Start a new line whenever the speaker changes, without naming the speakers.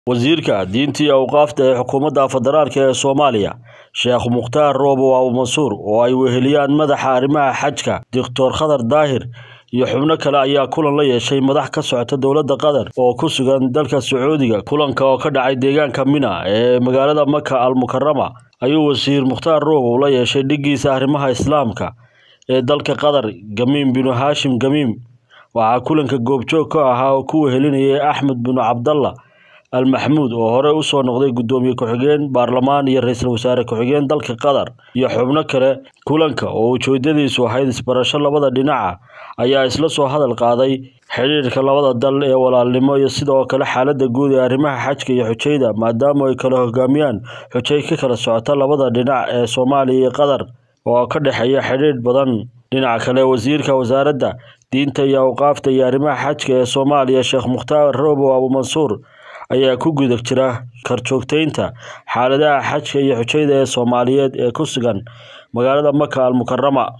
wasiirka diinta iyo awqaafta ee xukuumadda federaalk ee soomaaliya sheekh mukhtaar roobo abu mansuur oo ay weheliyaan madaxa arrimaha xajka doctor khadar daahir iyo xubno kale ayaa kulan la yeeshay madax ka socota dowladda qatar oo ku sugan dalka sacuudiga kulanka oo ka dhacay deegaanka mina ee magaalada maka al mukarama ayuu wasiir mukhtaar roobow la yeeshay dhiggiisa arrimaha islaamka ee dalka qatar gamiim binu haashim gamiim waxaa kulanka goobjoog ka ahaa oo ku wehelinayay axmed binu cabdalla al maxmuud oo horey usoo noqday guddoomiye ku-xigeen baarlamaan iyo ra-iisul wasaare ku-xigeen dalka qatar iyo xubno kale kulanka oo ujeedadiisu ahayd isbarasho labada dhinaca ayaa isla soo hadal qaaday xidhiirka labada dal ee walaalnimo iyo sidoo kale xaaladda guud ee arrimaha xajka iyo xujayda maadaama ay kala hogaamiyaan xujay ka kala socota labada dhinac ee soomaaliya iyo qatar oo ka dhexeeya xidhiidh badan dhinaca kale wasiirka wasaaradda diinta iyo awqaafta iyo arrimaha xajka ee soomaaliya sheekh mukhtaar roobow abu mansuur ayaa ku guda jira karjoogteynta xaaladaha xajka iyo xujayda ee soomaaliyeed ee ku sugan magaalada maka al mukarama